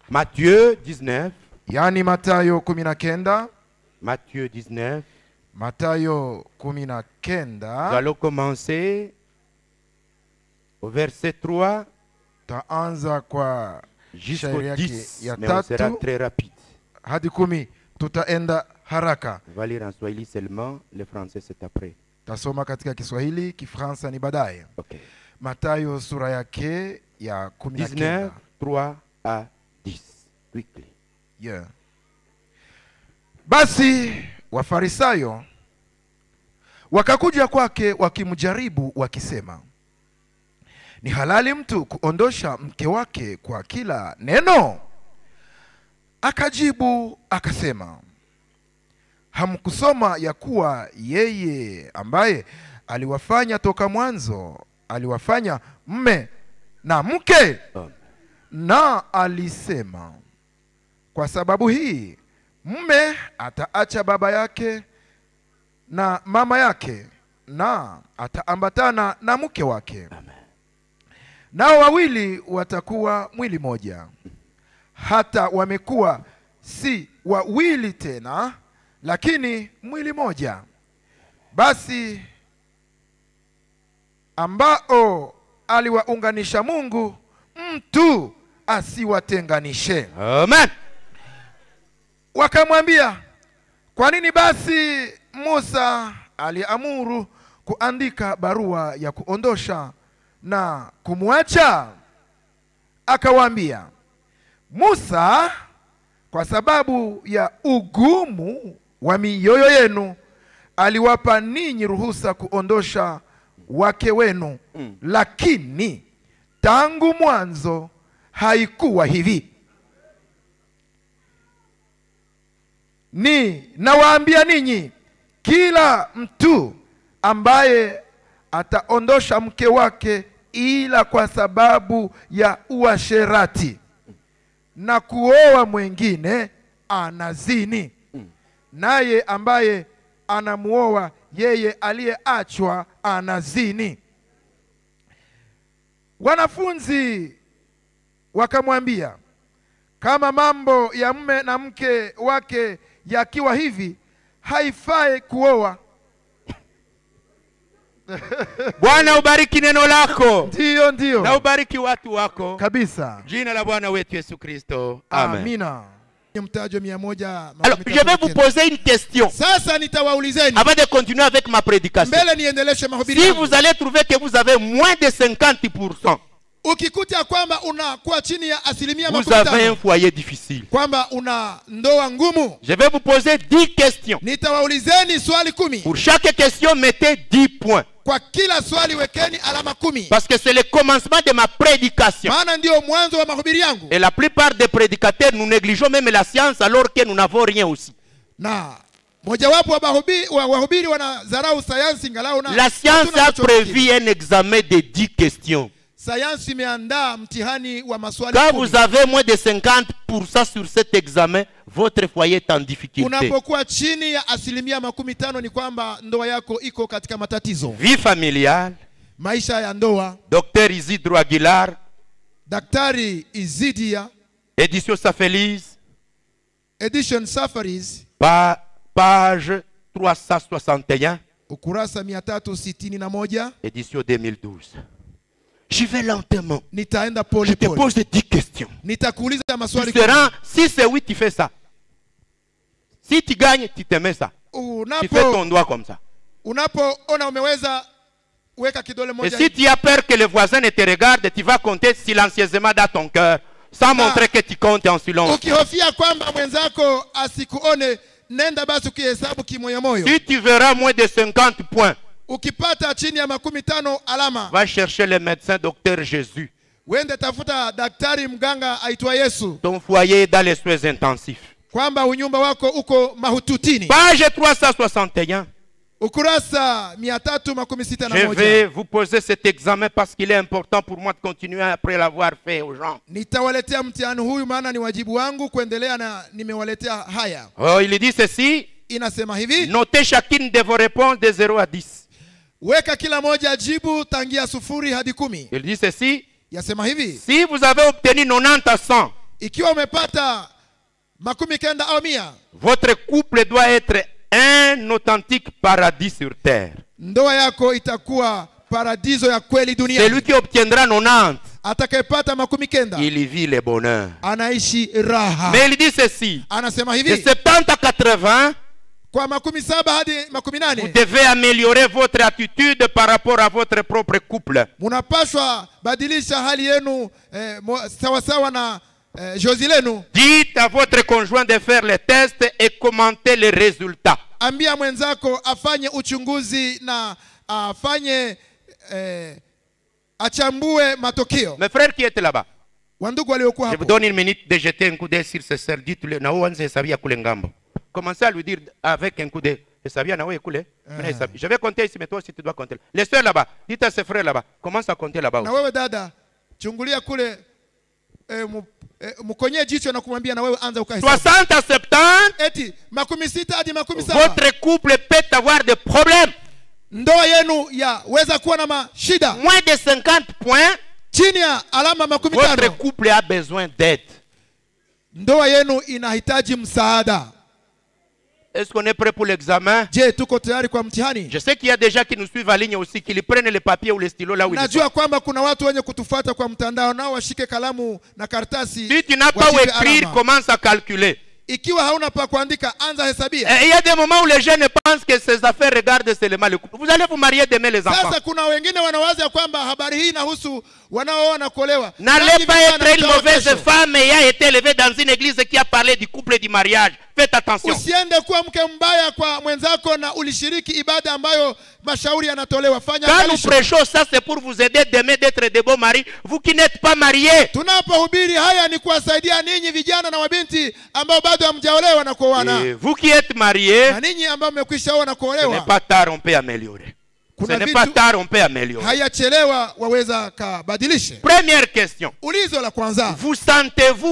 Matthieu 19. yaani matayo kumi na kenda Matthieu 19. matayo kumi na Nous kenda allons commencer au verset 3 taanza kwa jusqu'au shairi yake 10. ya Mais on sera tatu très rapide. hadi kumi tutaenda haraka On va lire en Swahili seulement, le français c'est après. tasoma katika kiswahili kifransa ni baadaye Ok. matayo sura yake ya kumi na 19, kenda 3 à 10. Quickly. yeah. basi wafarisayo wakakuja kwake wakimjaribu wakisema ni halali mtu kuondosha mke wake kwa kila neno akajibu akasema hamkusoma ya kuwa yeye ambaye aliwafanya toka mwanzo aliwafanya mme na mke Amen. na alisema kwa sababu hii mme ataacha baba yake na mama yake na ataambatana na mke wake Amen. nao wawili watakuwa mwili moja hata wamekuwa si wawili tena lakini mwili moja basi ambao aliwaunganisha mungu mtu asiwatenganishe Amen. wakamwambia kwa nini basi musa aliamuru kuandika barua ya kuondosha na kumwacha akawaambia musa kwa sababu ya ugumu wa mioyo yenu aliwapa ninyi ruhusa kuondosha wake wenu Mm. lakini tangu mwanzo haikuwa hivi ni nawaambia ninyi kila mtu ambaye ataondosha mke wake ila kwa sababu ya uasherati na kuoa mwengine anazini naye ambaye anamuoa yeye aliyeachwa anazini wanafunzi wakamwambia kama mambo ya mme na mke wake yakiwa hivi haifai kuoa Bwana ubariki neno lako ndiyo na ndiyo ubariki watu wako. kabisa Jina la Bwana wetu Yesu Kristo. Amen. amina mtajo mia moja Alors, je vais vous poser une question sasa nitawaulizeni avant de continuer avec ma prédication. mbele niendeleshe mahubiri Si yangu. vous allez trouver que vous avez moins de 50%, ukikuta kwamba unakuwa chini ya asilimia vous makumi avez un tano foyer difficile. kwamba una ndoa ngumu Je vais vous poser 10 questions. nitawaulizeni swali kumi Pour chaque question, mettez 10 points. kwa kila swali wekeni alama kumi Parce que c'est le commencement de ma prédication. maana ndiyo mwanzo wa mahubiri yangu Et la plupart des prédicateurs, nous négligeons même la science alors que nous n'avons rien aussi. na mojawapo wa mahubi- wa wahubiri wanadharau sayansi ngalau na La science hatuna a nacho kingine. prévu un examen de 10 questions. sayansi imeandaa mtihani wa maswali Quand kumi. vous avez moins de 50% sur cet examen, votre foyer est en difficulté. unapokuwa chini ya asilimia makumi tano ni kwamba ndoa yako iko katika matatizo Vie familiale, maisha ya ndoa docteur Isidro Aguilar, daktari izidia édition Safelise, edition safaris pa- page 361, ukurasa mia tatu sitini na moja édition 2012. Je vais lentement. nitaenda Je pole te pole pose 10 questions. nitakuuliza Tu maswali seras, si c'est oui, tu fais ça. Si tu gagnes, tu te mets ça. Tu fais ton unapo doigt comme ça. unapoona umeweza weka kidole Et moja si tu as peur que le voisin ne te regarde, tu vas compter silencieusement dans ton cœur, sans montrer que tu comptes en silence. ukihofia kwamba mwenzako asikuone nenda basi ukihesabu kimoyomoyo Si tu verras moins de 50 points, ukipata chini ya makumi tano alama va chercher le médecin docteur Jésus. wende tafuta daktari mganga aitwa yesu Ton foyer est dans les soins intensifs. kwamba unyumba wako uko mahututini Page 361. ukurasa mia tatu makumi sita na Je moja vais vous poser cet examen parce qu'il est important pour moi de continuer après l'avoir fait aux gens. nitawaletea mtihani huyu maana ni wajibu wangu kuendelea na nimewaletea haya Oh, il dit ceci. inasema hivi Notez chacune de vos réponses de 0 à 10. weka kila moja jibu tangia sufuri hadi kumi Il dit ceci. yasema hivi Si vous avez obtenu 90 à 100, ikiwa umepata makumi kenda au mia votre couple doit être un authentique paradis sur terre. ndoa yako itakuwa paradiso ya kweli Celui duniani qui obtiendra 90, atakayepata makumi kenda il y vit le bonheur. anaishi raha Mais il dit ceci, anasema de hivi 70 à 80, kwa makumi saba hadi makumi vous nane devez améliorer votre attitude par rapport à votre propre couple. munapashwa badilisha hali yenu eh, mo- sawasawa na eh, jozi lenu Dites à votre conjoint de faire les tests et commentez les résultats. ambia mwenzako afanye uchunguzi na afanye eh, achambue matokeo Mes frères qui étaient là-bas, wandugu waliokuwa je vous hapo donne une minute de jeter un coup d'œil sur ce sœur. Dites-le, na uanze hesabia kule ngambo. Commencez à lui dire avec un coup d'œil. Hesabia na wewe kule. Mimi hesabia. Je vais compter ici, mais toi aussi tu dois compter. Les sœurs là-bas, dites à ses frères là-bas, commence à compter là-bas. na aussi. wewe dada chungulia kule eh, mu, eh, mkonyee jicho na kumwambia na wewe anza ukahesabu 60 à 70, eti makumi sita hadi makumi saba votre couple peut avoir des problèmes. ndoa yenu yaweza kuwa na mashida Moins de 50 points, chini ya alama makumi votre tano couple a besoin d'aide. ndoa yenu inahitaji msaada Est-ce qu'on est prêt pour l'examen je tuko tayari kwa mtihani Je sais qu'il y a des gens qui nous suivent à ligne aussi, qui prennent le papier ou le stylo là où ils sont. najua kwamba kuna watu wenye kutufuata kwa mtandao nao washike kalamu na karatasi Si tu n'as pas où wajipe écrire, alama. commence à calculer. ikiwa hauna pa kuandika anza hesabia Et il y a des moments où les jeunes pensent que ces affaires regardent seulement le couple. Vous allez vous marier demain, les enfants. sasa kuna wengine wanawaza ya kwamba habari hii inahusu wanaooa na kuolewa N'allez Nanyi pas vijana être une mtaoa mauvaise kesho. femme ayant été élevée dans une église qui a parlé du couple et du mariage. Faites attention. usiende kuwa mke mbaya kwa mwenzako na ulishiriki ibada ambayo mashauri yanatolewa fanya Quand nous angalisho. prêchons ça, c'est pour vous aider demain d'être de beaux maris. Vous qui n'êtes pas mariés. tunapohubiri haya ni kuwasaidia ninyi vijana na wabinti ambao bado hamjaolewa na kuoana Et vous qui êtes mariés, na ninyi ambao mmekwisha oa na ce n'est kuolewa pas tard, on peut améliorer. Ce kuna n'est pas vitu tard, on peut améliorer. hayachelewa waweza kabadilishe Première question. ulizo la kwanza Vous sentez-vous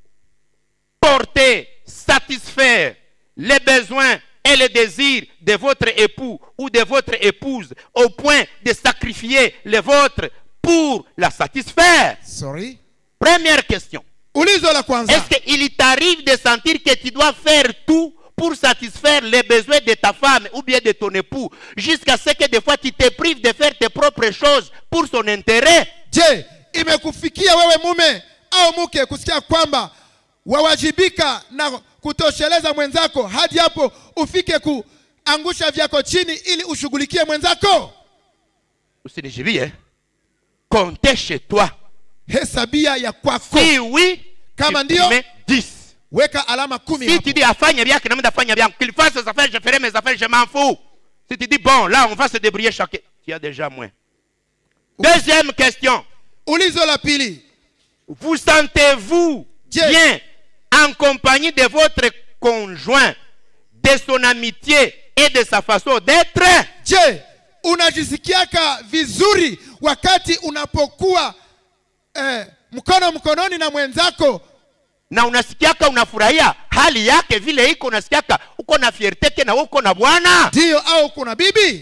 porter, satisfaire les besoins et les désirs de votre époux ou de votre épouse au point de sacrifier les vôtres pour la satisfaire sorry Première question. ulizo la kwanza Est-ce qu'il t'arrive de sentir que tu dois faire tout pour satisfaire les besoins de ta femme ou bien de ton époux jusqu'à ce que des fois tu te prives de faire tes propres choses pour son intérêt je imekufikia wewe mume au mke kusikia kwamba wawajibika na kutosheleza mwenzako hadi hapo ufike kuangusha vyako chini ili ushughulikie mwenzako Usinijibie. hein? Comptez chez toi. hesabia ya kwako Si oui, Kama tu ndio, mets 10. weka alama kumi Si hapo. tu dis afanye bien, que afanye bien, qu'il fasse ses affaires, je ferai mes affaires, je m'en fous. Si tu dis bon, là on va se débrouiller chacun, tu as déjà moins. Deuxième question. ulizo la pili Vous sentez-vous Je- bien en compagnie de votre conjoint, de son amitié et de sa façon d'être je unajisikiaka vizuri wakati unapokuwa eh, mkono mkononi na mwenzako na unasikiaka unafurahia hali yake vile iko unasikiaka uko na fierteke na uko na bwana ndiyo au kuna bibi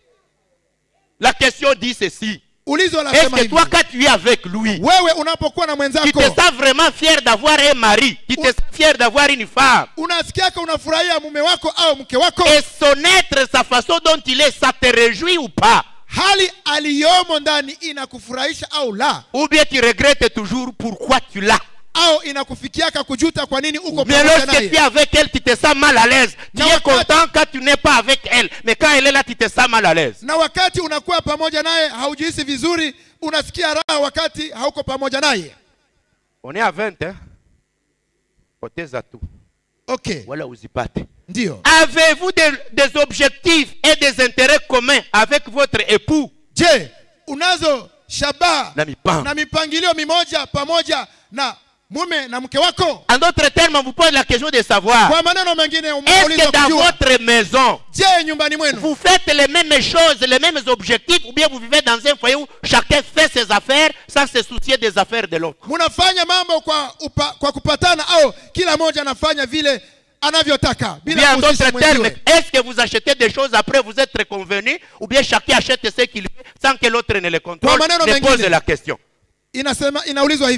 la question dit ceci ulizo la est-ce sema que hivi toi quand tu es avec lui wewe unapokuwa na tu mwenzako te sens vraiment fier d'avoir un mari tu te Ou- sens fier d'avoir une femme unasikiaka unafurahia mume wako au mke wako et son être sa façon dont il est ça te réjouit ou pas hali aliyomo ndani inakufurahisha au la ou bien tu regrettes toujours pourquoi tu l'as au inakufikiaka kujuta kwa nini uko Mais pamoja lorsque tu es naye avec elle, tu te sens mal à l'aise. Tu Na es wakati- content quand tu n'es pas avec elle. Mais quand elle est là, tu te sens mal à l'aise. na wakati unakuwa pamoja naye haujihisi vizuri unasikia raha wakati hauko pamoja naye On est à 20, hein? Poteza tout. okay Voilà uzipate. ndio Avez-vous des, des objectifs et des intérêts communs avec votre époux? je unazo shabaha Na mipango. na mipangilio mimoja pamoja na mume na mke wako En d'autres termes, on vous pose la question de savoir kwa maneno mengine est-ce umeuliza que dans kujua votre maison, je nyumbani mwenu vous faites les mêmes choses, les mêmes objectifs, ou bien vous vivez dans un foyer où chacun fait ses affaires sans se soucier des affaires de l'autre? mnafanya mambo kwa, upa, kwa kupatana au kila mmoja anafanya vile anavyotaka Bien, bila en kuhusisha d'autres termes, mwenziwe est-ce que vous achetez des choses après vous êtes convenu ou bien chacun achète ce qu'il veut sans que l'autre ne le contrôle Kwa maneno Je mengine. pose la question. inasema inaulizwa hivi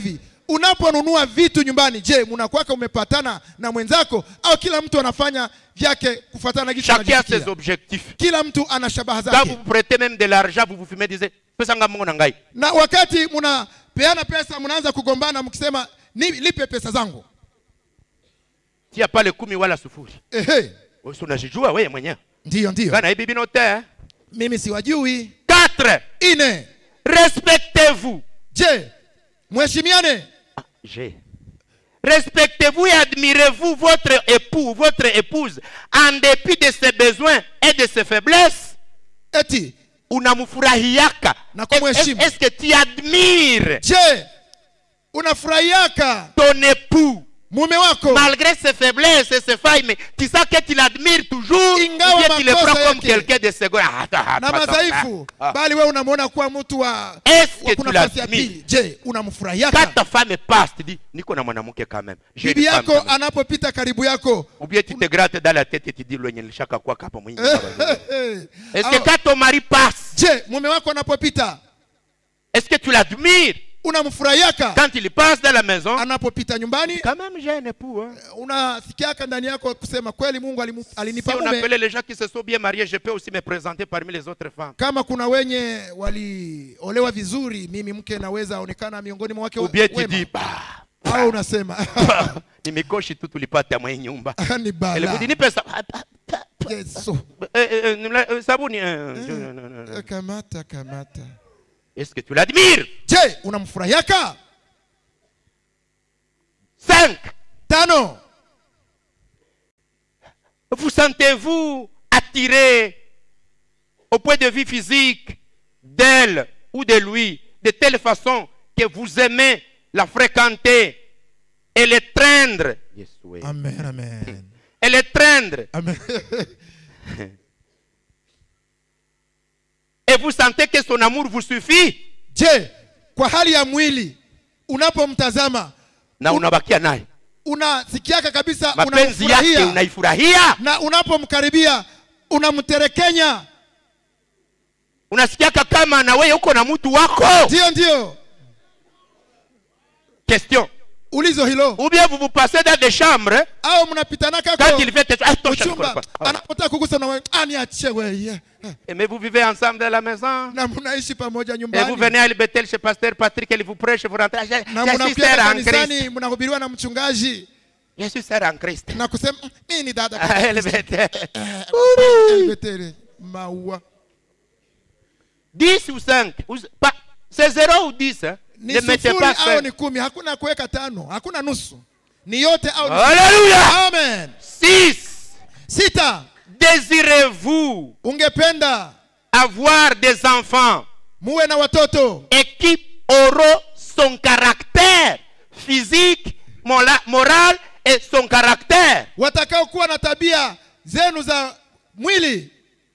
unaponunua vitu nyumbani je mnakwaka umepatana na mwenzako au kila mtu anafanya vyake kufuatana na kitu Chacun a anajisikia? ses objectifs. kila mtu ana shabaha Quand vous zake vous prêtez même de l'argent, vous vous fumez, disait, pesanga mungu na ngai. na wakati mnapeana pesa mnaanza kugombana mkisema "Ni- lipe pesa zangu Tia pas le kumi wala sufuri. ehe Wewe si unajijua wewe mwenyewe. ndiyo ndiyo Bana hivi bino te. eh? mimi siwajui Quatre. ine Respectez-vous. je mheshimiane Ah, J'ai. Respectez-vous et admirez-vous votre époux, votre épouse, en dépit de ses besoins et de ses faiblesses. eti Unamfurahiaka. Na kumheshimu. Est- Est-ce que tu admires je unafurahiaka ton époux mume wako malgré ses faiblesses et ses failles, mais tu sais que tu l'admires toujours, Ingawa ou bien tu le makosa prends comme yake. quelqu'un de second. Ah, ah, ah, na attends, madhaifu ah, ah. bali wewe unamwona kuwa mtu wa Est-ce wa que kuna tu nafasi ya l'admires pili je Quand unamfurahiaka ta femme passe, tu dis, Niko na mwanamke quand même. J'ai une bibi femme yako quand même. anapopita karibu yako Ou bien tu te grattes dans la tête et tu dis, Lwenye nilishaka kwa kapa mwingi. Est-ce que Au- quand ton mari passe, je mume wako anapopita est-ce que tu l'admires unamfurahiaka Quand il passe dans la maison, anapopita nyumbani quand même j'ai un époux. Hein. unasikiaka ndani yako kusema kweli mungu alimu- Si alinipa on mume appelait les gens qui se sont bien mariés, je peux aussi me présenter parmi les autres femmes. kama kuna wenye waliolewa vizuri mimi mke naweza onekana miongoni mwa wake Ou bien tu wema. dis, bah, au unasema ni mikoshi tu tulipata mwa hii nyumba. ni Elle bala vous dit, ni pesa. yesu Eh, eh, eh, nila- eh, sabuni. eh, je- non, non, non, non. kamata kamata Est-ce que tu l'admires je unamfurahiaka Cinq. tano Vous sentez-vous attiré au point de vue physique d'elle ou de lui de telle façon que vous aimez la fréquenter et le traindre Yes, oui. amen amen et le traindre amen et vous sentez que son amour vous suffit je kwa hali ya mwili unapomtazama na unabakia naye unasikiaka kabisa mapenzi yake unamfurahia unaifurahia na unapomkaribia unamterekenya unasikiaka kama na wewe uko na mtu wako ndio ndio question ulizo hilo ou bien vous vous passez dans des chambres au mnapitanaka quand ko il fait ah, tosha, uchumba quoi, quoi. anapotaka kugusa na wewe aniache weye Et mais vous vivez ensemble dans la maison na mnaishi pamoja Et vous nyumbani venez à Bethel chez Pasteur Patrick, il vous prêche, vous rentrez. Je, na je suis mnakuja sœur en kanisani Christ. mnahubiriwa na mchungaji Je suis sœur en Christ. na kusema "Mm, mimi ni dada Ah, elle Bethel. Eh, Betele, maua 10 ou 5. C'est 0 ou 10. Hein? ni Ne mettez sufuri pas au 5. ni kumi hakuna kuweka tano hakuna nusu ni yote au ni Alléluia. amen 6. sita Désirez-vous ungependa avoir des enfants muwe na watoto et qui auront son caractère physique, mola- moral et son caractère watakaokuwa na tabia zenu za mwili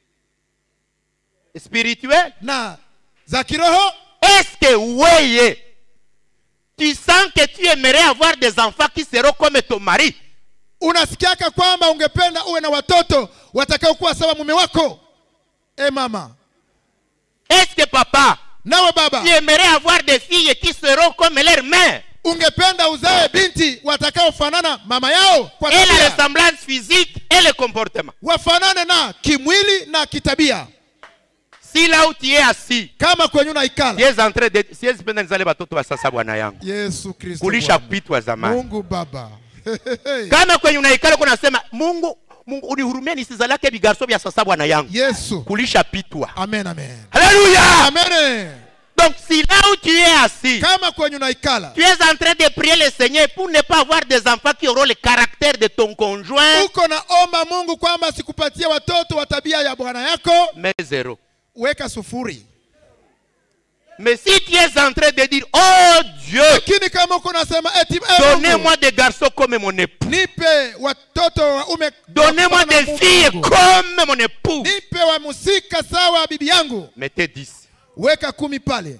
spirituel na za kiroho Est-ce que oui, tu sens que tu aimerais avoir des enfants qui seront comme ton mari unasikiaka kwamba ungependa uwe na watoto watakaokuwa sawa mume wako e mama Est-ce que papa, nawe baba tu aimerais avoir des filles qui seront comme leur mère ungependa uzae binti watakaofanana mama yao kwa Et la tabia ressemblance physique et le comportement. wafanane na kimwili na kitabia Si là où tu es assis, kama kwenye tu unaikala es en train de siwezi penda nizale watoto wa sasa bwana yangu yesu kristo kulisha Bwana. pitwa zamani mungu baba kama kwenye unaikala kunasema mungu mungu unihurumie nisizalake vigarso vya sasa bwana yangu yesu kulisha pitwa amen amen Alléluia amen donc si là où tu es assis kama kwenye unaikala tu es en train de prier le Seigneur pour ne pas avoir des enfants qui auront le caractère de ton conjoint, uko naomba mungu kwamba sikupatie watoto wa tabia ya bwana yako mais zéro. weka sufuri Mais si tu es en train de dire, oh Dieu, lakini kama uko nasema eti "Eh, Mungu, donnez-moi des garçons comme mon époux, nipe watoto waume donnez-moi kama des Mungu filles wangu. comme mon époux, nipe wa musika sawa bibi yangu mettez 10. weka kumi pale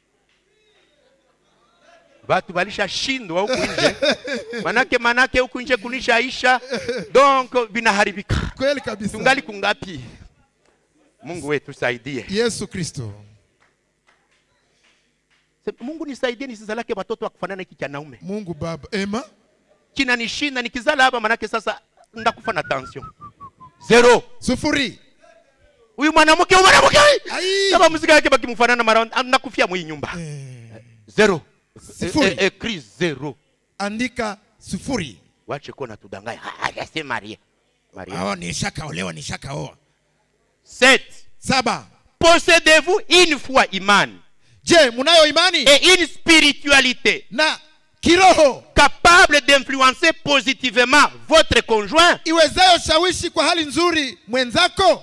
Watu walishashindwa huku nje, manake manake huku nje kunishaisha, donc vinaharibika. kweli kabisa Tungali kungapi? Mungu wetu saidie. yesu kristo Sema, mungu nisaidie nisizalake watoto wa kufanana hiki cha naume mungu baba ema kinanishinda nikizala hapa manake sasa ndakufa na tension zero sufuri huyu mwanamke huyu mwanamke huyu. Ai. kama muzika yake bakimfanana mara nakufia mwii nyumba zero Sifuri. Eh, eh, eh, Chris, zero andika sufuri wache kuwa natudanganya hajase maria maria awa nishakaolewa nishakaoa sept saba possédez-vous une foi imani je munayo imani et une spiritualité na kiroho capable d'influencer positivement votre conjoint iwezayo shawishi kwa hali nzuri mwenzako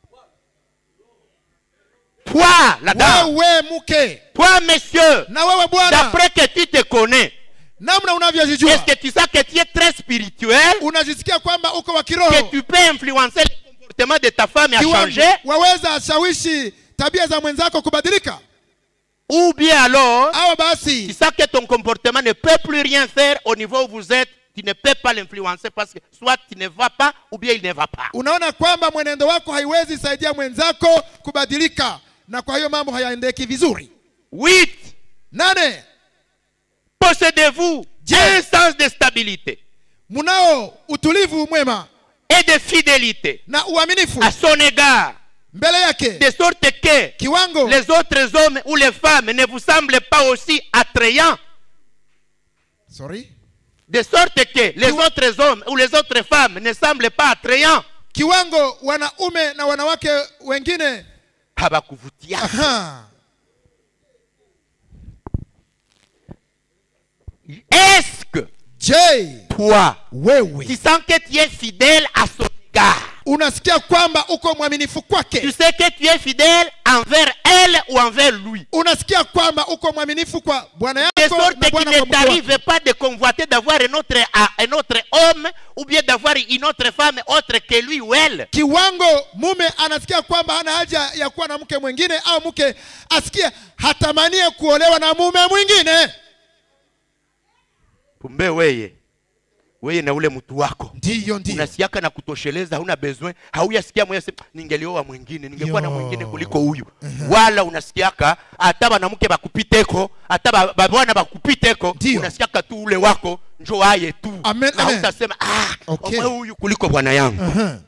toi la dame wewe mke toi monsieur na wewe bwana d'après que tu te connais namna est-ce unavyojijua que tu sais que tu es très spirituel unajisikia kwamba uko wa que kiroho tu peux influencer le comportement de ta femme à Kiwango, changer waweza shawishi tabia za mwenzako kubadilika ou bien alors au tu basi sais que ton comportement ne peut plus rien faire au niveau où vous êtes tu ne peux pas l'influencer parce que soit tu ne vas pas ou bien il ne va pas unaona kwamba mwenendo wako haiwezi saidia mwenzako kubadilika na kwa hiyo mambo hayaendeki vizuri huit nane possédez-vous un sens de stabilité munao utulivu mwema et de fidélité na uaminifu à son égard mbele yake de sorte que kiwango les autres hommes ou les femmes ne vous semblent pas aussi attrayants Sorry. de sorte que les Kiwa- autres hommes ou les autres femmes ne semblent pas attrayants kiwango wanaume na wanawake wengine habakuvutia aha, est-ce que je toi tu wewe sens que tu es fidèle à son égard unasikia kwamba uko mwaminifu tu kwake sais que tu es fidèle envers elle ou envers lui unasikia kwamba uko mwaminifu kwa bwana de yako sorte na qu'il bwana ne kwa mke wako. t'arrive pas de convoiter d'avoir un autre, un autre homme ou bien d'avoir une autre femme autre que lui ou elle kiwango mume anasikia kwamba hana haja ya kuwa na mke mwingine au mke asikie hatamanie kuolewa na mume mwingine kumbe weye weye na ule mtu wako ndiyo ndiyo unasiaka na kutosheleza hauna besoin hauyasikia moyo sema ningelioa mwingine ningekuwa na Yo. mwingine kuliko huyu wala unasikiaka hata banamke bakupiteko hata ba- babwana bakupiteko Ndio. unasikiaka tu ule wako njo aye tu Amen, na amen. utasema ah, Okay. omwe huyu kuliko bwana yangu Aha.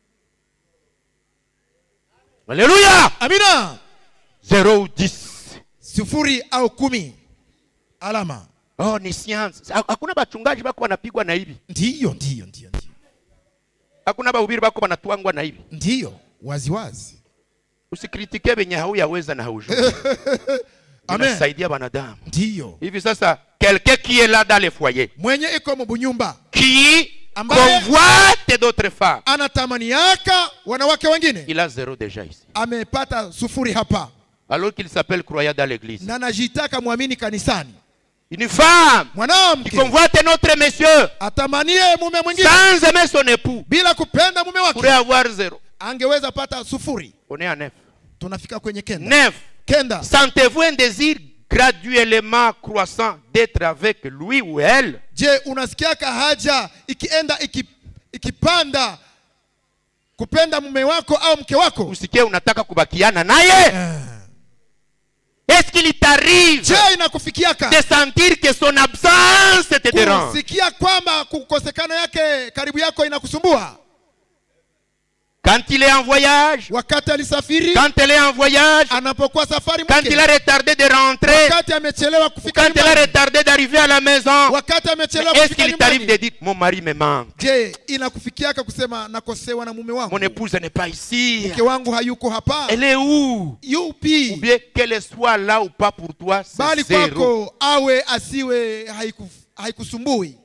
haleluya amina 0 ou 10 sifuri au kumi alama oh ni science Ha- hakuna bachungaji bako banapigwa na hivi ndiyo ndiyo ndiyo ndiyo hakuna bahubiri bako banatwangwa na hivi ndiyo waziwazi usikritike venye hauyaweza na haujui Amen. inasaidia wanadamu ndiyo hivi sasa quelqu'un qui est là dans le foyer mwenye iko mubunyumba qui Ambaye- convoite d'autres femmes anatamaniaka wanawake wengine il a zéro déjà ici amepata sufuri hapa alors qu'il s'appelle croyant dans l'église na najitaka mwamini kanisani une femme qui mwanamke convoite notre monsieur atamanie mume mwingine sans aimer son époux bila kupenda mume pourrait wake avoir zéro angeweza pata sufuri on est à neuf tunafika kwenye kenda neuf kenda sentez-vous un désir graduellement croissant d'être avec lui ou elle je unasikiaka haja ikienda iki, ikipanda kupenda mume wako au mke wako usikie unataka kubakiana naye est-ce qu'il t'arrive je inakufikiaka de sentir que son absence te dérange kusikia kwamba kukosekana yake karibu yako inakusumbua quand il est en voyage wakati alisafiri quand elle est en voyage anapokuwa safari quand mke il a retardé de rentrer wakati amechelewa kufika quand elle a nyumbani retardé d'arriver à la maison wakati amechelewa est-ce kufika qu'il t'arrive de nyumbani dire mon mari me manque je inakufikiaka kusema nakosewa na mume wangu mon épouse n'est pas ici mke wangu hayuko hapa elle est où ou yupi bien qu'elle soit là ou pas pour toi bali c'est zéro kwako awe asiwe haiku- haikusumbui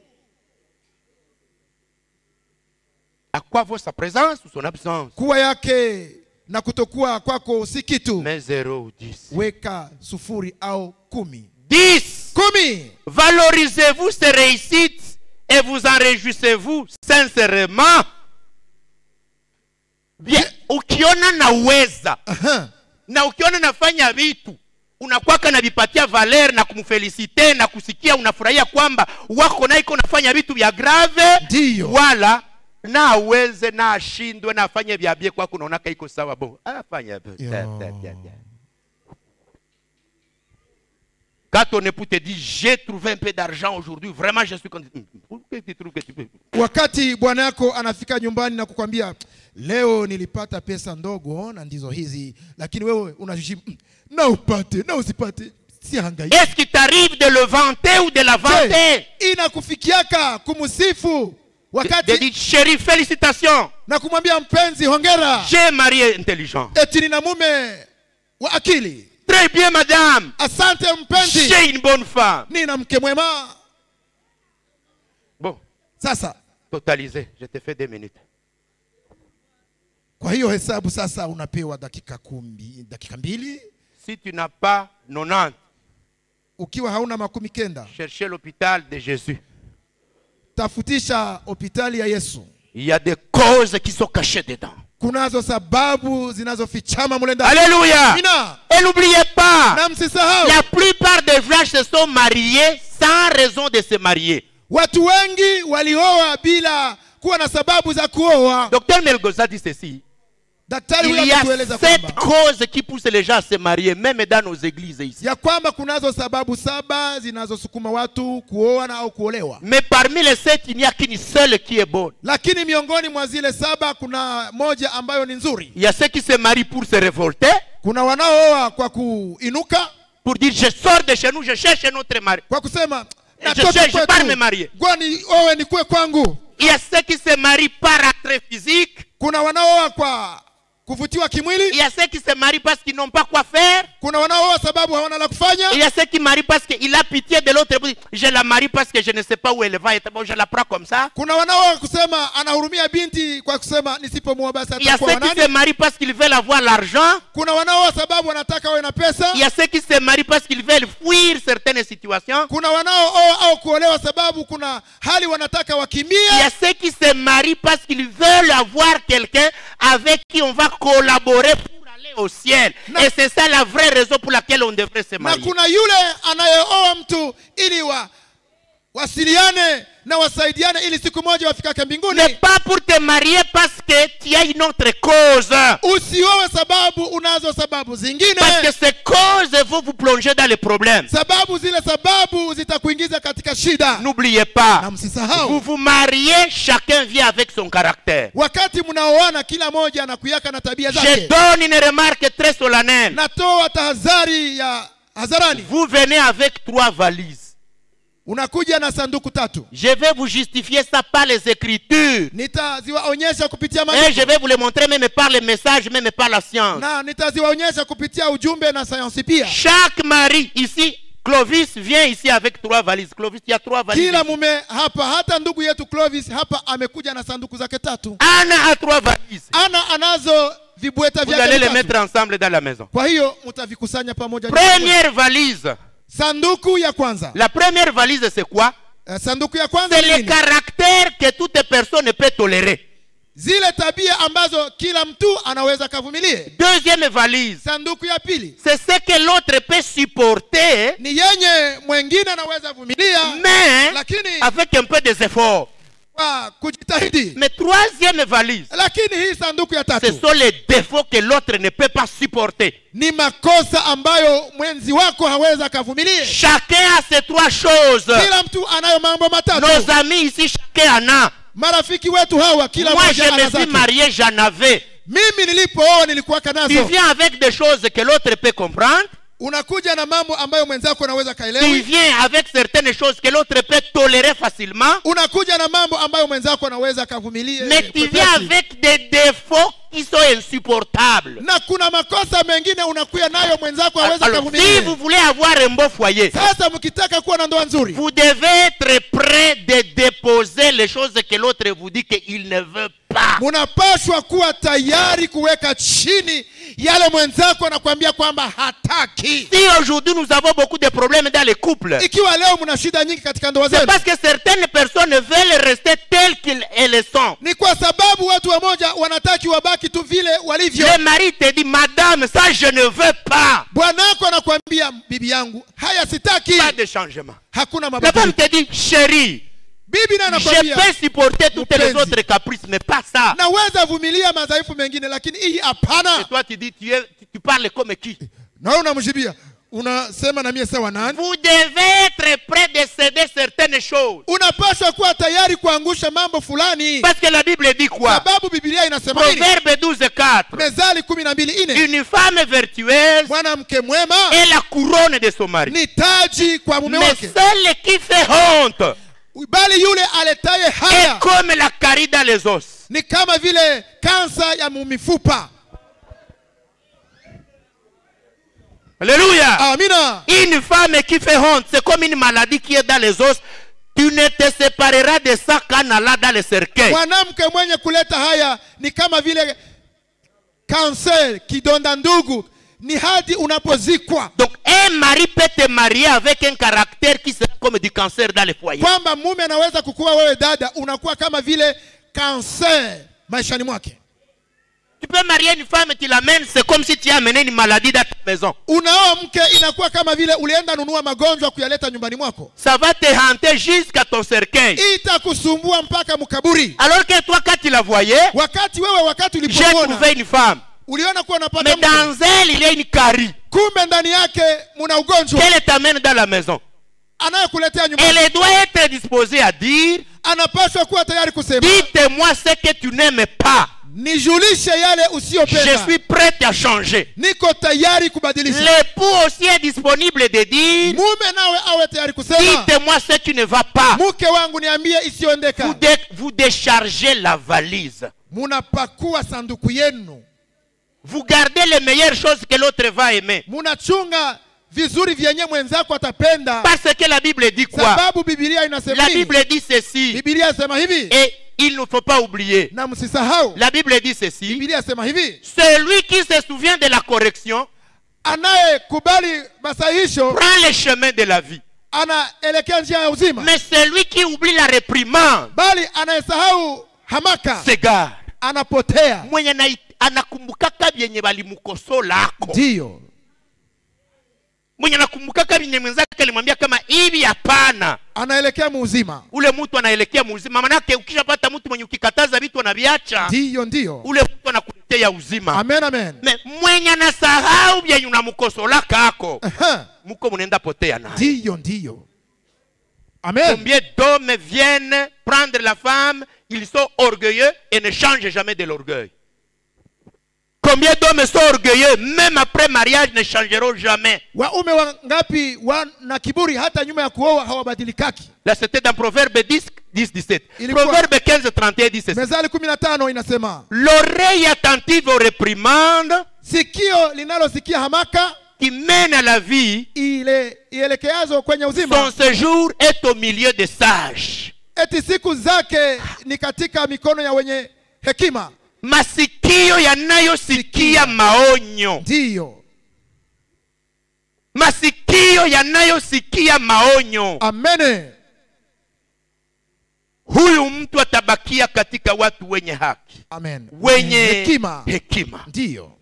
à quoi vaut sa présence ou son absence kuwa yake na kutokuwa kwako si kitu mais zéro ou dix weka sufuri au kumi dix kumi valorisez-vous ces réussites et vous en réjouissez-vous sincèrement bien ukiona naweza Aha. na ukiona nafanya vitu unakwaka navipatia valer na kumfelisite na kusikia unafurahia kwamba wako na iko nafanya vitu vya grave Ndiyo. wala na aweze na ashindwe na afanye vyabie kwako unaonaka iko sawa bo afanya Yo. Quand ton époux te dit j'ai trouvé un peu d'argent aujourd'hui, vraiment je suis content. Hum, Pourquoi tu trouves que tu peux wakati bwana yako anafika nyumbani na kukwambia leo nilipata pesa ndogo na ndizo hizi lakini wewe unajibu "Mm, na upate na usipate si hangaiki Est-ce qu'il t'arrive de le vanter ou de la vanter Je, inakufikiaka kumsifu De, de wakati dire chérie, félicitations, na kumwambia mpenzi hongera j'ai un mari intelligent. eti nina mume wa akili Très bien madame, asante mpenzi j'ai une bonne femme. nina mke mwema Bon, sasa totalisé, je te fais deux minutes. kwa hiyo hesabu sasa unapewa dakika kumbi, dakika mbili Si tu n'as pas 90, ukiwa hauna makumi kenda cherchez l'hôpital de Jésus. tafutisha hospitali ya yesu Il y a des causes qui sont cachées dedans. kunazo sababu zinazofichama mule ndani Alléluia. Amina. Et n'oubliez pas, na msisahau la plupart des vierges se sont mariées sans raison de se marier. watu wengi walioa bila kuwa na sababu za kuoa Docteur Melgoza dit ceci. daktari Il huyo y a ametueleza sept kwamba causes qui poussent les gens à se marier, même dans nos églises ici. ya kwamba kunazo sababu saba zinazosukuma watu kuoa na au kuolewa Mais parmi les sept, il n'y a qu'une seule qui est bonne. lakini miongoni mwa zile saba kuna moja ambayo ni nzuri Il y a ceux qui se marient pour se révolter, kuna wanaooa kwa kuinuka pour dire je sors de chez nous, je cherche un autre mari. kwa kusema Je natoka cherche, je pars me kwetu marier. gwani owe ni kwe kwangu Il y a ceux qui se marient par attrait physique. kuna wanaooa kwa kuvutiwa Il kimwili y a ceux qui se marient parce qu'ils n'ont pas quoi faire. kuna wanaooa sababu hawana la kufanya Il y a ceux qui marient parce qu'il a pitié de l'autre. épouse. Je la marie parce que je ne sais pas où elle va être. Bon, je la prends comme ça. kuna wanaooa kusema anahurumia binti kwa kusema nisipomuoa basi Il y a atakuwa ceux qui se wanani marient parce qu'ils veulent avoir l'argent. kuna wanaooa sababu wanataka wawe na pesa Il y a ceux qui se marient parce qu'ils veulent fuir certaines situations. kuna wanaooa au kuolewa sababu kuna hali wanataka Il y wakimbie a ceux qui se marient parce qu'ils veulent avoir quelqu'un avec qui on va collaborer pour aller au ciel. Na- Et c'est ça la vraie raison pour laquelle on devrait se na marier. kuna yule anayeoa mtu ili wa wasiliane na wasaidiane ili siku moja wafikake mbinguni Mais pas pour te marier parce que tu as une autre cause. usiowe sababu unazo sababu zingine Parce que ces causes vont vous plonger dans les problèmes. sababu zile sababu zitakuingiza katika shida N'oubliez pas, na vous msisahau vous mariez, chacun vit avec son caractère. wakati mnaoana kila moja anakuyaka na tabia Je zake donne une remarque très solennelle. natoa tahadhari ya hadharani Vous venez avec trois valises. unakuja na sanduku tatu Je vais vous justifier ça par les écritures. nitaziwaonyesha kupitia Et maandiko je vais vous le montrer même par les messages, même par la science. na nitaziwaonyesha kupitia ujumbe na sayansi pia Chaque mari ici, Clovis vient ici avec trois valises. Clovis, il y a trois valises. kila ici. mume hapa hata ndugu yetu clovis hapa amekuja na sanduku zake tatu Anna a trois valises. ana anazo vibweta Vous allez vyake les vitatu. mettre ensemble dans la maison. kwa hiyo mtavikusanya pamoja Première valise. sanduku ya kwanza La première valise, c'est quoi Eh, sanduku ya kwanza C'est ni le nini? caractère que toute personne peut tolérer. zile tabia ambazo kila mtu anaweza kavumilie Deuxième valise. sanduku ya pili C'est ce que l'autre peut supporter, ni yenye mwengine anaweza vumilia mais lakini avec un peu des efforts. kwa kujitahidi Mais troisième valise. lakini hii sanduku ya Ce tatu sont les défauts que l'autre ne peut pas supporter. ni makosa ambayo mwenzi wako hawezi akavumilie Chacun a ces trois choses. kila mtu anayo mambo matatu Nos amis ici, chacun en a. marafiki wetu hawa kila Moi, mmoja je ana me suis zake marié, j'en avais. mimi nilipooa nilikuwaka Tu nazo viens avec des choses que l'autre peut comprendre. unakuja na mambo ambayo mwenzako anaweza Tu kaelewi viens avec certaines choses que l'autre peut tolérer facilement. unakuja na mambo ambayo mwenzako anaweza akavumilie Mais tu kwepesi. viens avec des défauts qui sont insupportables. na kuna makosa mengine unakuya nayo mwenzako hawezi Alors, si akavumilie vous voulez avoir un beau foyer, sasa mkitaka kuwa na ndoa nzuri vous devez être prêt de déposer les choses que l'autre vous dit qu'il ne veut pas. munapashwa kuwa tayari kuweka chini yale mwenzako anakuambia kwamba hataki Si aujourd'hui nous avons beaucoup de problèmes dans les couples, ikiwa leo mna shida nyingi katika ndoa c'est zenu parce que certaines personnes veulent rester telles qu'elles sont. ni kwa sababu watu wamoja wanataki wabaki tu vile walivyo Le mari te dit, Madame, ça je ne veux pas. bwanako anakuambia bibi yangu haya sitaki Pas de changement. hakuna La femme mabadiliko te dit, chérie, bibi naye je anakwambia peux supporter toutes les Mpenzi. autres caprices, mais pas ça. naweza vumilia madhaifu mengine lakini hii Et hapana toi, tu dis, tu, es- tu- tu parles comme qui na wewe unamjibia unasema na mie sawa nani Vous devez être prêt de céder certaines choses. unapaswa kuwa tayari kuangusha mambo fulani Parce que la Bible dit quoi sababu bibilia inasema hili Proverbe 12, 4. mezali kumi na mbili ine Une femme vertueuse mwanamke mwema est la couronne de son mari. ni taji kwa mume Mais wake celle qui fait honte bali yule aletaye est haya comme la carie dans les os. ni kama vile kansa ya mifupa Alléluia. amina Une femme qui fait honte, c'est comme une maladie qui est dans les os. Tu ne te sépareras de ça qu'en allant dans le cercueil. mwanamke mwenye kuleta haya ni kama vile kanser kidonda ndugu ni hadi unapozikwa Donc un mari peut te marier avec un caractère qui sera comme du cancer dans le foyer. kwamba mume anaweza kukuwa wewe dada unakuwa kama vile kanser maishani mwake Tu peux marier une femme, tu l'amènes, c'est comme si tu as amené une maladie dans ta maison. unaoa mke inakuwa kama vile ulienda nunua magonjwa kuyaleta nyumbani mwako Ça va te hanter jusqu'à ton cercueil. itakusumbua mpaka mkaburi Alors que toi, quand tu la voyais, wakati wewe wakati j'ai ulipomwona trouvé une femme. uliona kuwa Mais unapata mke dans elle, il y a une carie. kumbe ndani yake muna ugonjwa Qu'elle t'amène dans la maison. anayekuletea nyumbani Elle doit être disposée à dire anapaswa kuwa tayari kusema Dites-moi ce que tu n'aimes pas. nijulishe yale Je usiyopenda suis prête à changer. niko tayari kubadilisha L'époux aussi est disponible de dire mume nawe awe tayari kusema Dites-moi ce qui ne va pas. mke wangu niambie Vous, isiyoendeka dé- vous déchargez la valise. munapakua sanduku yenu Vous gardez les meilleures choses que l'autre va aimer. munachunga vizuri vyenye mwenzako atapenda Parce que la Bible dit quoi sababu bibilia inasema La nini? Bible dit ceci. bibilia inasema hivi Et il ne faut pas oublier. na msisahau La Bible dit ceci. bibilia inasema hivi Celui qui se souvient de la correction anayekubali masahihisho prend le chemin de la vie. anaelekea njia ya uzima Mais celui qui oublie la réprimande bali anayesahau hamaka s'égare. anapotea mwenye na- anakumbukaka vyenye walimkosolako ndiyo mwenye anakumbukaka vyenye mwenzake alimwambia kama hivi hapana anaelekea muuzima ule mtu anaelekea muzima manake ukishapata mtu mwenye ukikataza vitu anaviacha ndiyo ndiyo ule mtu anakuletea uzima amen amen Me, mwenye anasahau vyenye unamkosolaka ako Aha. muko munaenda potea naye ndiyo ndiyo amen combien d'hommes viennent prendre la femme ils sont orgueilleux et ne changent jamais de l'orgueil combien d'hommes sont orgueilleux même après mariage ne changeront jamais waume wangapi wana kiburi hata nyuma ya kuoa hawabadilikaki Là, c'était dans Proverbe 10, 10 17. Ilikuwa- Proverbe 15, 31 dit ceci. mezali kumi na tano inasema L'oreille attentive aux réprimandes sikio linalosikia hamaka qui mène à la vie, ile ielekeazo kwenye son uzima séjour est au milieu des sages. eti siku zake ni katika mikono ya wenye hekima Masikio yanayosikia maonyo, ndiyo masikio yanayosikia maonyo, amene huyu mtu atabakia katika watu wenye haki, amen wenye hekima hekima. ndiyo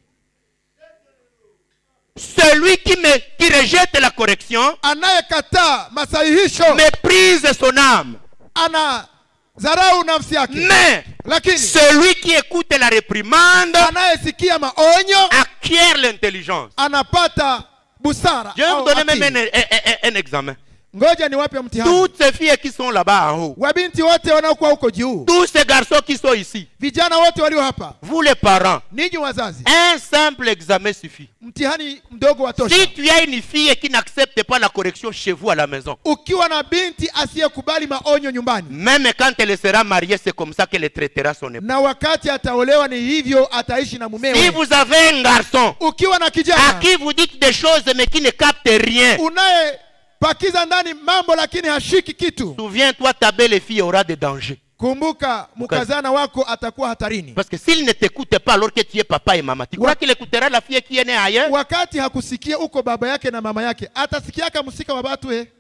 Celui qui, me, qui rejette la correction anayekataa masahihisho méprise son âme. ana dharau nafsi yake Mais lakini celui qui écoute la réprimande anayesikia maonyo acquiert l'intelligence. anapata busara Je vais vous au donner même akili. un, un- un- un examen. ngoja niwape mtihani Toutes ces filles qui sont là-bas en haut, wabinti wote wanaokuwa huko juu tous ces garçons qui sont ici, vijana wote walio hapa vous les parents, ninyi wazazi un simple examen suffit. mtihani mdogo wa tosha Si tu as une fille qui n'accepte pas la correction chez vous à la maison, ukiwa na binti asiyekubali maonyo nyumbani même quand elle sera mariée, c'est comme ça qu'elle traitera son époux. na wakati ataolewa ni hivyo ataishi na Si mumewe vous avez un garçon ukiwa na à kijana qui vous dites des choses mais qui ne capte rien, unayepakiza ndani mambo lakini hashiki kitu souviens-toi, ta belle-fille aura des dangers. kumbuka mkazana wako atakuwa hatarini Parce que s'il ne t'écoute pas alors que tu es papa et maman, tu crois Ouais. qu'il écoutera la fille qui est née ailleurs wakati hakusikia uko baba yake na mama yake atasikiaka msika wa batu eh?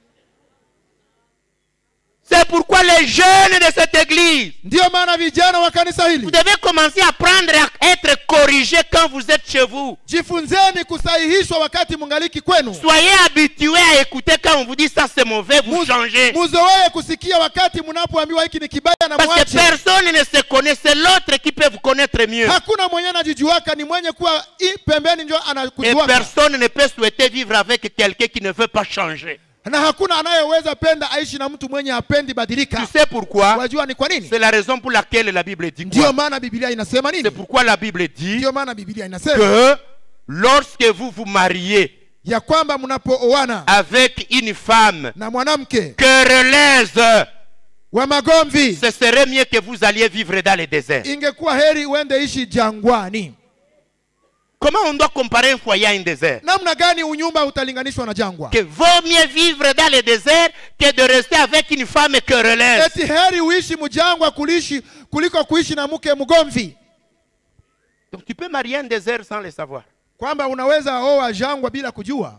C'est pourquoi les jeunes de cette église, ndiyo maana vijana wa kanisa vous hili devez commencer à prendre être corrigé quand vous êtes chez vous. jifunzeni kusahihishwa wakati mungaliki kwenu Soyez habitués à écouter quand on vous dit ça c'est mauvais, vous changez. muzoee kusikia wakati mnapoambiwa hiki ni kibaya na Parce que mwache personne ne se connaît, c'est l'autre qui peut vous connaître mieux. hakuna mwenye anajijuaka ni mwenye kuwa i pembeni njo Et anakujuaka personne ne peut souhaiter vivre avec quelqu'un qui ne veut pas changer. na hakuna anayeweza penda aishi na mtu mwenye hapendi Tu badilika sais pourquoi wajua ni kwa nini C'est la raison pour laquelle la Bible dit ndiyo quoi maana biblia inasema C'est nini pourquoi la Bible dit ndiyo maana biblia inasema que lorsque vous vous mariez ya kwamba mnapooana avec une femme na mwanamke querelleuse, wa magomvi ce serait mieux que vous alliez vivre dans le désert. ingekuwa heri uende ishi jangwani Comment on doit comparer un foyer à un désert namna gani unyumba utalinganishwa na jangwa Que vaut mieux vivre dans le désert que de rester avec une femme querelleuse. eti heri uishi mjangwa kulishi kuliko kuishi na mke mgomvi Donc tu peux marier un désert sans le savoir. kwamba unaweza oa jangwa bila kujua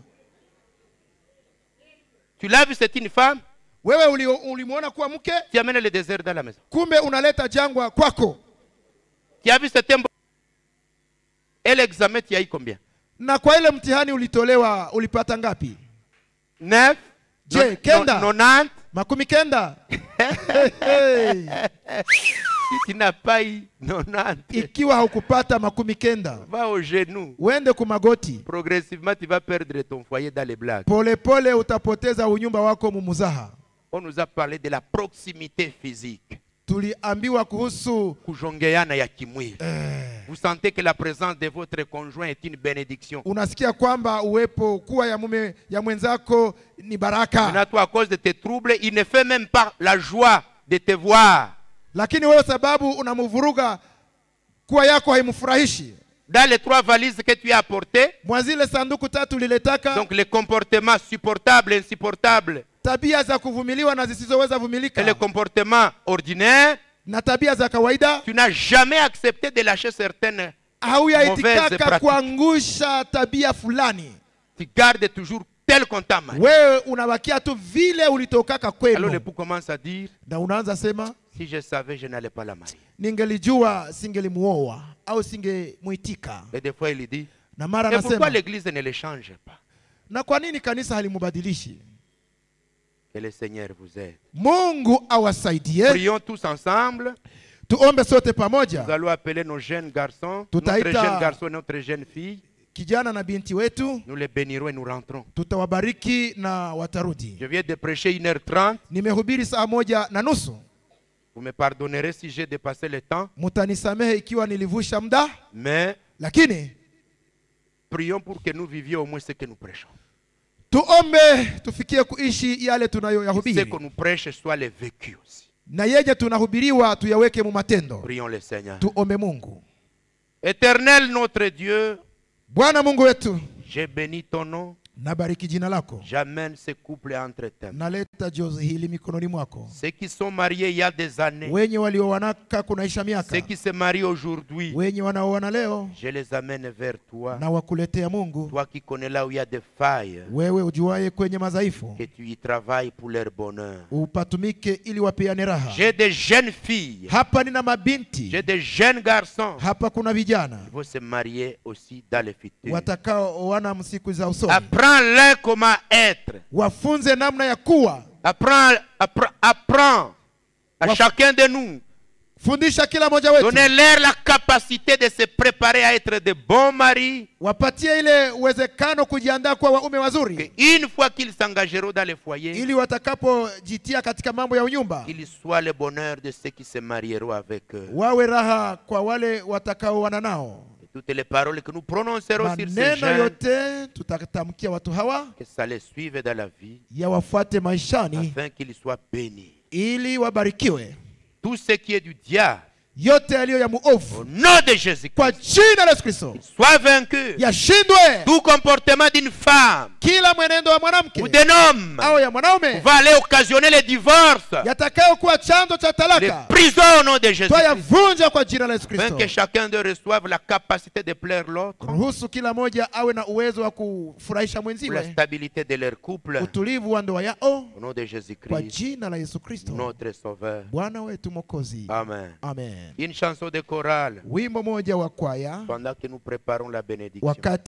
Tu l'as vu, c'est une femme, wewe uli- ulimwona kuwa mke tu amènes le désert dans la maison. kumbe unaleta jangwa kwako Tu as vu, c'est un... Et l'examen, tu as eu combien na kwa ile mtihani ulitolewa ulipata ngapi Neuf Je, Non- kenda. non- 90 makumi kenda hey. Si tu n'as pas eu 90, ikiwa haukupata makumi kenda va au genou. uende kumagoti Progressivement, tu vas perdre ton foyer dans les blagues. polepole utapoteza unyumba wako mumuzaha On nous a parlé de la proximité physique. tuliambiwa kuhusu Kujongeana ya kimwili. eh, Vous sentez que la présence de votre conjoint est une bénédiction. unasikia kwamba uwepo kuwa ya mume ya mwenzako ni baraka Maintenant, toi, à cause de tes troubles, il ne fait même pas la joie de te voir. lakini wewe sababu unamvuruga kuwa yako haimfurahishi Dans les trois valises que tu as apportées, mwa zile sanduku tatu liletaka donc les comportements supportables, insupportables, tabia za kuvumiliwa na zisizoweza et les vumilika comportements ordinaires, na tabia za kawaida tu n'as jamais accepté de lâcher certaines. Mauvaise hauyaitikaka pratique. kuangusha tabia fulani Tu gardes toujours tel qu'on t'a marié. wewe unabakia tu vile ulitokaka Alors kwenu l'époux commence à dire, na unaanza sema si je savais, je n'allais pas la marier. ningelijua singelimuoa au singemwitika Et des fois, il dit, na mara et pourquoi anasema l'église ne le change pas na kwa nini kanisa halimubadilishi Que le Seigneur vous aide. mungu awasaidie Prions tous ensemble. tuombe sote Nous pamoja allons appeler nos jeunes garçons, Tout a notre été- jeune garçon et notre jeune fille. kijana na binti wetu Nous les bénirons et nous rentrons. tutawabariki na watarudi Je viens de prêcher 1h30. nimehubiri saa moja na nusu Vous me pardonnerez si j'ai dépassé le temps. mutanisamehe ikiwa nilivusha muda Mais lakini prions pour que nous vivions au moins ce que nous prêchons. tuombe tufikie kuishi yale Ce tunayoyahubiri que nous prêchons soit le vécu aussi. na yenye tunahubiriwa tuyaweke mu matendo Prions le Seigneur. tuombe mungu Éternel notre Dieu, bwana mungu wetu j'ai béni ton nom. nabariki jina lako J'amène ce couple entre tes mains. naleta jozi hili mikononi mwako Ceux qui sont mariés il y a des années, wenye waliowanaka kunaisha ceux miaka qui se marient aujourd'hui, wenye wanaoana leo je les amène vers toi. na wakuletea mungu Toi qui connais là où il y a des failles, wewe ujuaye kwenye madhaifu que tu y travailles pour leur bonheur. upatumike ili wapeane raha J'ai des jeunes filles, hapa nina mabinti j'ai des jeunes garçons hapa kuna vijana qui vont se marier aussi dans le futur. watakaoana msiku za usoni Apprends-leur comment être. wafunze namna ya kuwa Apprends, apprends, apprends à Waf- chacun de nous. fundisha kila mmoja wetu Donnez-leur la capacité de se préparer à être de bons maris. wapatie ile uwezekano kujiandaa kuwa waume Que wazuri une fois qu'ils s'engageront dans le foyer, ili watakapojitia katika mambo ya unyumba qu'il soit le bonheur de ceux qui se marieront avec eux. wawe raha kwa wale watakaoana nao Et toutes les paroles que nous prononcerons sur ces maneno jeunes, yote tutatamkia watu hawa que ça les suive dans la vie, yawafuate maishani afin qu'ils soient bénis. ili wabarikiwe Tout ce qui est du diable, yote yaliyo ya au muovu nom de Jésus-Christ, kwa jina la yesu kristo soit vaincu. yashindwe Tout comportement d'une femme kila mwenendo wa mwanamke ou d'un homme au ya mwanaume va aller occasionner les divorces, yatakayokuwa chanzo cha les talaka prisons au nom de Jésus. twayavunja kwa jina la Yesu Afin Kristo. que chacun d'eux reçoive la capacité de plaire l'autre, Ruhusu kila moja awe na uwezo wa kufurahisha pour la mwenziwe, stabilité de leur couple, utulivu wa ndoa yao au nom de kwa Jésus-Christ, jina la Yesu Kristo, notre Sauveur. Bwana wetu Mwokozi. Amen. Amen. Une chanson de chorale Wimbo moja wa kwaya pendant que nous préparons la bénédiction. wakati